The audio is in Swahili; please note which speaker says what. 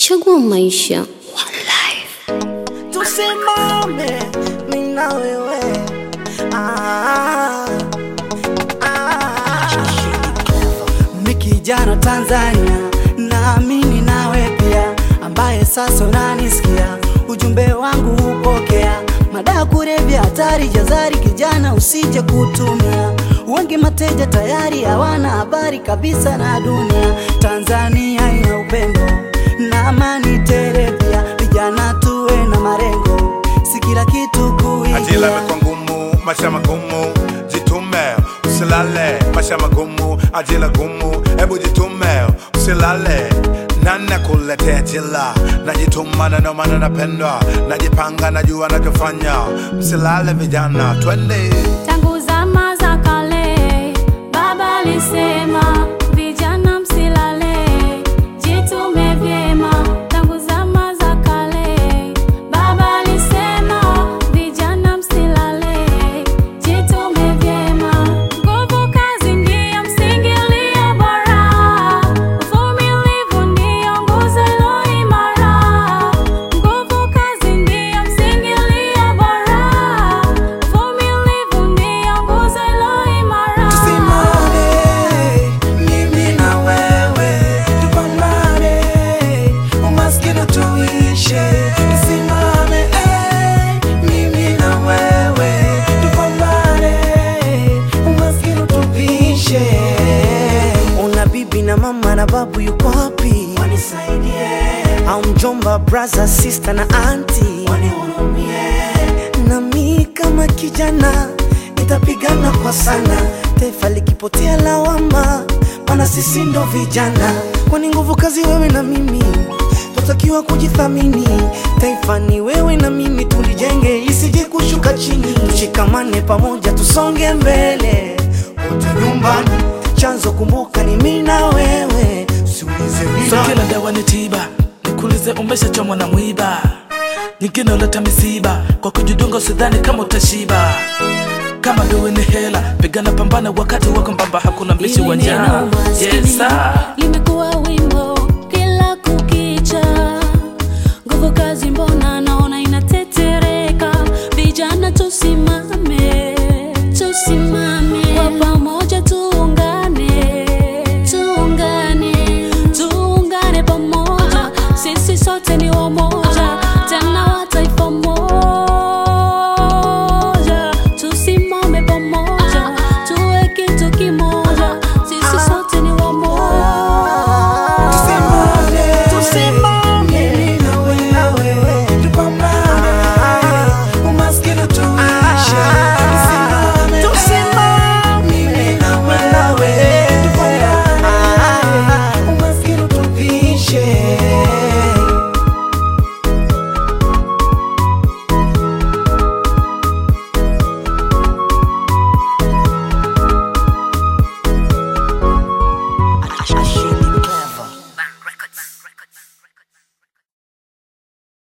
Speaker 1: Chagua maisha.
Speaker 2: tusimame mimi na wewe ah, ah. Mi kijana Tanzania, naamini nawe pia, ambaye sasa unanisikia, ujumbe wangu upokea. Madawa kulevya hatari, jazari kijana, usije kutumia. Wengi mateja tayari hawana habari kabisa na dunia. Tanzania ina upendo na amani tele, pia vijana tuwe na malengo, si kila kitu
Speaker 3: Ajira
Speaker 2: kuigia.
Speaker 3: imekuwa ngumu, maisha magumu, jitume usilale, maisha magumu, ajira gumu, hebu jitume usilale. Nani kuletea jila, najituma na ndio maana napendwa, najipanga, najua nachofanya, msilale vijana, twende
Speaker 4: Tangu zama za kale, baba alisema vijana msilale, jitume vyema. Tangu zama za kale, baba alisema vijana msilale, jitume vyema. Nguvu kazi ndiyo msingi ulio bora, uvumilivu ndiyo nguzo iliyo imara. Nguvu kazi ndiyo msingi ulio bora, uvumilivu ndiyo nguzo iliyo imara.
Speaker 2: Tusimame, mimi na wewe, tupambane, umaskini tuishe. Tusimame, eh, mimi na wewe, tupambane, umaskini tupishe. Una bibi na mama na babu yuko wapi? Wanisaidie. Au mjomba, brother, sister na auntie wanihurumie. Na mi kama kijana nitapigana kwa sana, taifa likipotea lawama, maana sisi ndo vijana. Kwani nguvu kazi wewe na mimi, tutakiwa kujithamini. Taifa ni wewe na mimi, tulijenge isije kushuka chini. Tushikamane pamoja, tusonge mbele wote nyumbani. Chanzo kumbuka ni mimi na wewe, siulize
Speaker 5: So
Speaker 2: bila
Speaker 5: kila dawa ni tiba, nikuulize umeshachomwa na mwiba, nyingine uleta misiba, kwa kujidunga usidhani kama utashiba. Kama duwe ni hela, pigana pambana wakati wako mbamba, hakuna mbishi wa njaa. Yes, sir.
Speaker 4: limekuwa